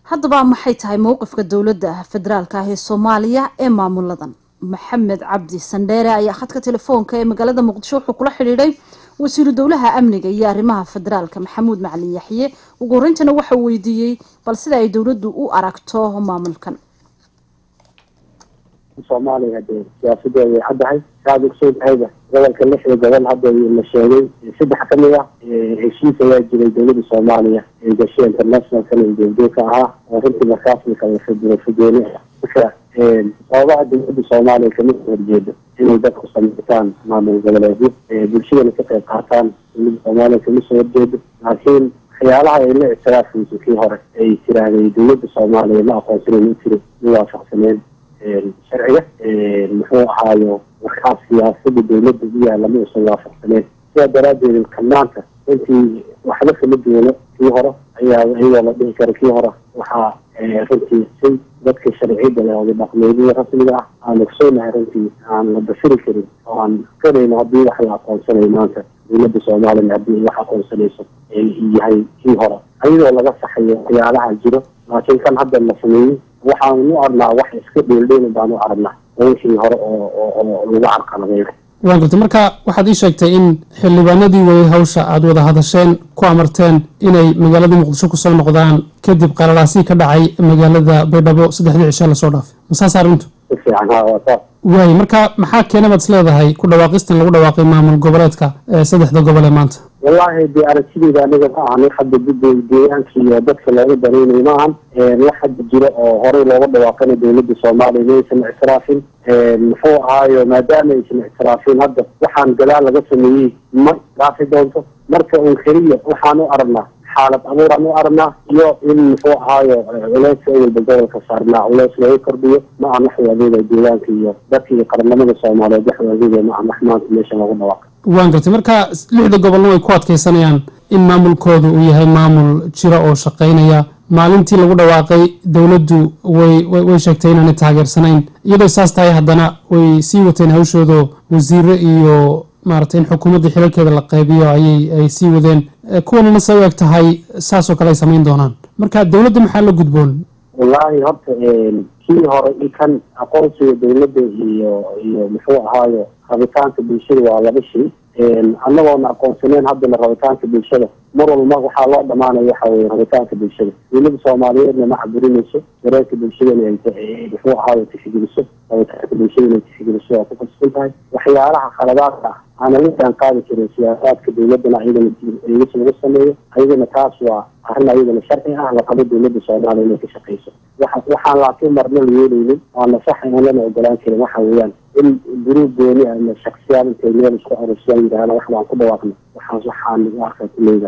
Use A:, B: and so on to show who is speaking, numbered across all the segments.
A: haddaba maxay tahay mowqifka dowladda federaalka ah ee soomaaliya ee maamuladan maxamed cabdi sandheere ayaa khadka telefoonka ee magaalada muqdisho wuxuu kula xidhiidhay wasiiru dowlaha amniga iyo arrimaha federaalka maxamuud macalin yaxye ugu horeyntana waxau weydiiyey bal sida ay dowladdu u aragto maamulkan
B: soomaaliya dee siyaasadeeda way caddahay saad ogsoontahayba gobolka lixda gobol hadda la sheegay saddex ka mid ah heshiis ayaa jiray dowladda soomaaliya ee gashay internationalkan ujeedooka ahaa oo runtii markaasna kala fudooni ah marka sababaha dowladda soomaaliya kamid horjeedo inay dadku samaytaan maamul goboleedyo bulshadana ka qayb qaataan dowladda soomaaliya kama soo horjeedo laakiin waxyaalaha ay la ictiraafayso kii hore ay tiraahday dowladda soomaaliya ma aqoonsanen u tiri ma waafaqsaneen sharciga muxuu ahaayo markaas siyaasada dowladda u yaalla ma uusan waafaqsaneen sidaa daraadeed kanaanka runtii waxba kama duwano kii hore ayaa iyadoo la dhihi kara kii hore waxaa runtii si dadka sharciyada leh oda dhaqmeedada rasmiga ah aan ogsoonahay runtii aan la dafiri karin oo aan kanayno haddii wax la aqoonsanayo maanta dowladda soomaaliya haddii wax aqoonsanayso yahay kii hore iyadoo laga saxayo waxyaalaha jiro laakiin kan hadda la sameeyey waxaan u arnaa wax iska dheeldheeli baan u aragnaa wixii hore oo oo lagu carqaladeeyo
C: waan gartay marka waxaad ii sheegtay in xildhibaanadii wayay hawsha aada wada hadasheen ku amarteen inay magaalada muqdisho kusoo noqdaan kadib qalalaasii ka dhacay magaalada baydhabo saddexdii cishe lasoo dhaafay masaas arrintu
B: si fiican ha waa saas
C: waay marka maxaa keena baad is leedahay ku dhawaaqistan lagu dhawaaqay maamul goboleedka ee saddexda gobol ee maanta
B: wallaahi dee aragtideyda aniga ma ahan wax hadda gudda deegaanka iyo dadka looga danaynayo ma ahan wax hadda jiro oo horey looga dhawaaqana dowladda soomaaliya maysan ictiraafin muxuu ahaayo maadaama aysan ictiraafin hadda waxaan gadaal laga sameeyey ma ictiraafi doonto marka un keliya waxaan u aragnaa xaalad abuuraan u aragnaa iyo in muxuu ahaayo culeyska awalba gobolka saarnaa culeys looga kordhiyo ma aan wax waadeeda deegaanka iyo dadka iyo qaranimada soomaaliyeed wax waadeeda ma aan wax maanta meesha looga dhawaaqay
C: waan gartay marka lixda gobolna way ku adkeysanayaan in maamulkooda uu yahay maamul jira oo shaqeynaya maalintii lagu dhawaaqay dowladdu way way sheegtay inaanay taageersanayn iyadoo saas tahay haddana way sii wateen hawshooda wasiire iyo maaragtay in xukuumadda xilalkeeda la qaybiyo ayay ay sii wadeen kuwanina se u eg tahay saasoo kale ay samayn doonaan marka dowladda maxaa la gudboon
B: wallaahi horta kii hore i kan aqoonsiga dowladda iyo iyo muxuu ahaayo rabitaanka bulshada waa laba shay annagoona aqoonsaneen haddana rabitaanka bulshada mar walba waxaa loo dhamaanaya waxa weye rabitaanka bulshada dowladda soomaaliyeedna ma caburinayso dareenka bulshadana ay muxuu ahaayo tixgeliso rabitaanka bulshada inay tixgeliso waa ku kalsoon tahay waxyaalaha khaladaadka ah aana la jaan qaadi karin siyaasaadka dowladana ayadana eegis lagu sameeyo ayadana taas waa arrin ayadana sharci ah laqabo dowladda soomaaliya inay ka shaqeyso waxa waxaan laakiin marna la yeelaynin waana sax aan lana ogolaan karin waxa weeyaan in guruub gooni ama shaksiyaad intay meel isku arursiyaan yidhahdaan wax baan ku dhawaaqna waxaas waxaan u arkaa kuleyda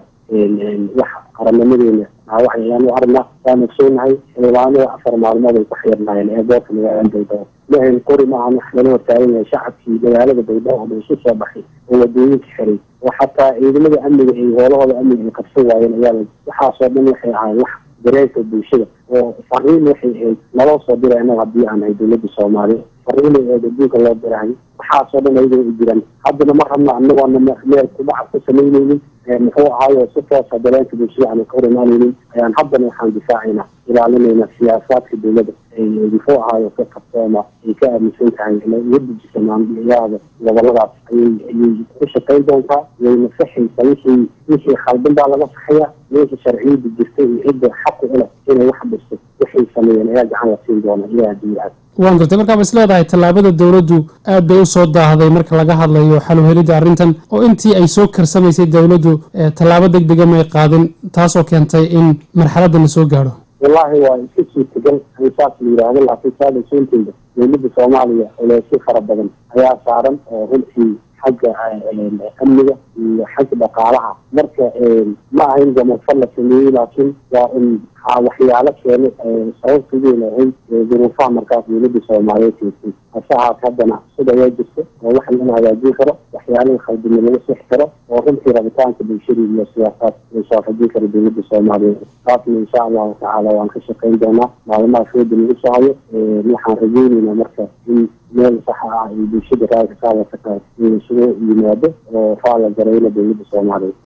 B: wax qarannimadeena wax ayaan u aragnaa waan ogsoonahay xildhibaanada afar maalmood ay ku xirnaayeen eeboorka magaalada baydhabo mahan qori maahan wax lala hortaagan yahay shacabkii magaalada baydhabo oo isu soo baxay oo wadooyinka xiray oo xataa ciidamada amniga ay hoolahooda amniga ay qabsan waayeen ayaa waxaasoo dhan waxay ahayn wax dareenka bulshada oo fariin waxay ahayd naloo soo diray annaga haddii aan ahay dowladda soomaaliya fariinay ahayd adduunka loo dirahay waxaasoo dhan ayagoo u jiraan haddana ma rabna anagoona meel kubaca ku samaynaynin muxuu ahaayo si toosa dareenka bulshada aan ka hor imaanaynin ayaan haddana waxaan difaacaynaa ilaalinayna siyaasaadka dowladda ay muxuu ahaayo ka qabsooma ay ka aaminsan tahay uga dejisa maamuliyahada goboladaas ayay ayay ku shaqayn doontaa wayna saxaysa wixii wixii khaldan baa laga saxaya meesha sharciyada jirta iyo cidda xaqu u leh inay wax dhisto waxay sameeyeen ayaa gacan la siin doona ilaha diicaad
C: waan gartay markaa is leedahay tallaabada dowladdu aad bay usoo daahday marka laga hadlayo xaluhelidda arrintan oo intii ay soo karsamaysay dowladdu tallaabo deg dega may qaadin taasoo keentay in marxaladda la soo gaadho
B: wallaahi waa iska suurtagal in saas la yidhaahdo laakiin saada soonteeda dowladda soomaaliya culeysyo fara badan ayaa saaran oo runtii xagga amniga iyo xagga dhaqaalaha marka ma ahayn gamafal la sameeyey laakiin waa in waxyaalo keena sababtadeena ahayd duruufaha markaas dowladda soomaaliyeed keentay hase ahaat haddana sida ayaa jirta oo wax laga hagaajin karo waxyaalaha khaldina laga sixi karo oo runtii rabitaanka bulshada iyo siyaasaad la waafajin karo dowladda soomaaliyeed taasna insha allahu tacaala waan ka shaqayn doonaa maalmaha fooda lagu soo hayo waxaan rajeyneynaa marka in meel saxa ah iyo bulshada raaka kaawata in isugu yimaado oo faala garayna dowladda soomaaliyeed